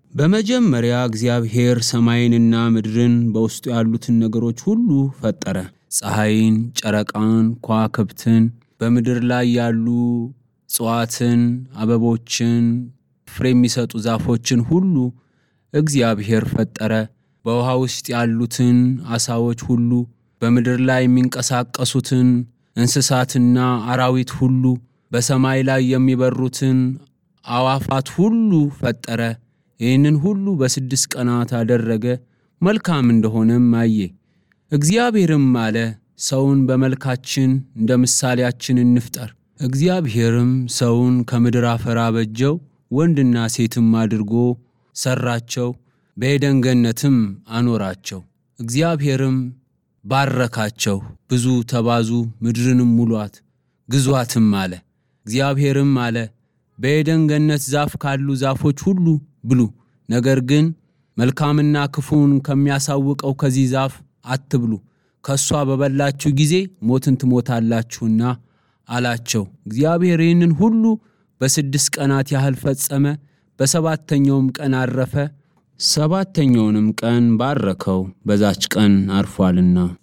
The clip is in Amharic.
በመጀመሪያ እግዚአብሔር ሰማይንና ምድርን በውስጡ ያሉትን ነገሮች ሁሉ ፈጠረ። ፀሐይን፣ ጨረቃን፣ ከዋክብትን፣ በምድር ላይ ያሉ እጽዋትን፣ አበቦችን፣ ፍሬ የሚሰጡ ዛፎችን ሁሉ እግዚአብሔር ፈጠረ። በውሃ ውስጥ ያሉትን አሳዎች ሁሉ፣ በምድር ላይ የሚንቀሳቀሱትን እንስሳትና አራዊት ሁሉ፣ በሰማይ ላይ የሚበሩትን አዋፋት ሁሉ ፈጠረ። ይህንን ሁሉ በስድስት ቀናት አደረገ፣ መልካም እንደሆነም አየ። እግዚአብሔርም አለ፣ ሰውን በመልካችን እንደ ምሳሌያችን እንፍጠር። እግዚአብሔርም ሰውን ከምድር አፈር አበጀው፣ ወንድና ሴትም አድርጎ ሰራቸው፣ በዔድን ገነትም አኖራቸው። እግዚአብሔርም ባረካቸው፣ ብዙ ተባዙ፣ ምድርንም ሙሏት፣ ግዟትም አለ። እግዚአብሔርም አለ በዔድን ገነት ዛፍ ካሉ ዛፎች ሁሉ ብሉ፣ ነገር ግን መልካምና ክፉን ከሚያሳውቀው ከዚህ ዛፍ አትብሉ፣ ከእሷ በበላችሁ ጊዜ ሞትን ትሞታላችሁና አላቸው። እግዚአብሔር ይህንን ሁሉ በስድስት ቀናት ያህል ፈጸመ። በሰባተኛውም ቀን አረፈ። ሰባተኛውንም ቀን ባረከው፣ በዛች ቀን አርፏልና።